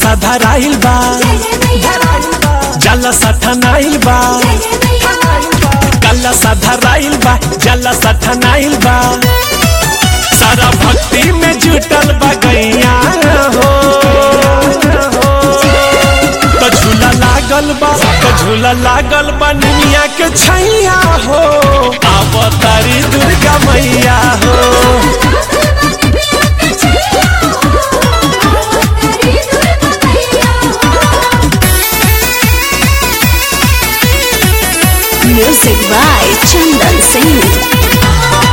धराइल बा जल सठनाइल बा कल धराइल बा जल सठनाइल बा सारा भक्ति में जुटल बा गैया हो तो झूला लागल बा तो झूला लागल बा निमिया के छैया हो अवतारी दुर्गा मैया हो Music by Chandan Singh.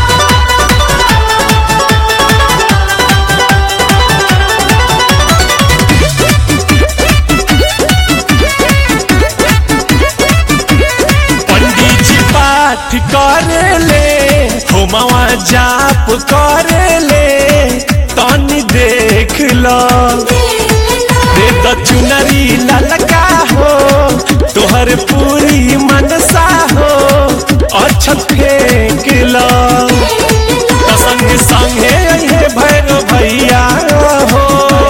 पंडित जी पाठ करेले होमवा जाप करेले तनी देख लो दे द चुनरी ललका हो तोहर पूरी मनसा हो अछत फेंक लो तो संग संगे अहे भैरो भैया हो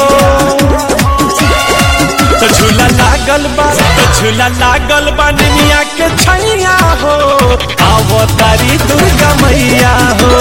तो झूला लागल बा तो झूला लागल बा निमिया के छैया हो आवो तारी दुर्गा मैया हो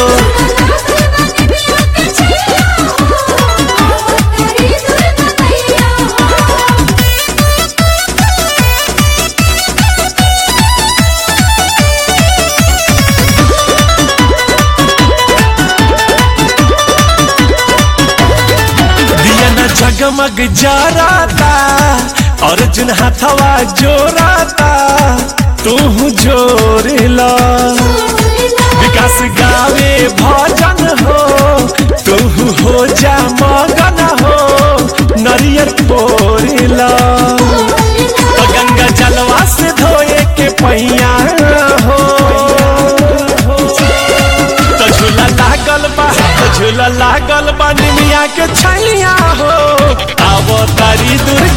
दिया न जगमग जराता अर्जुन हाथवा जोराता तू जोर ला विकास गावे भजन हो तू हो जा मगन हो नरियर पोरिला गंगा जलवा से धोए के पैया हो तो झूला लागल बा तो झूला लागल बा निमिया के छैया हो आवो तारी दुर्गा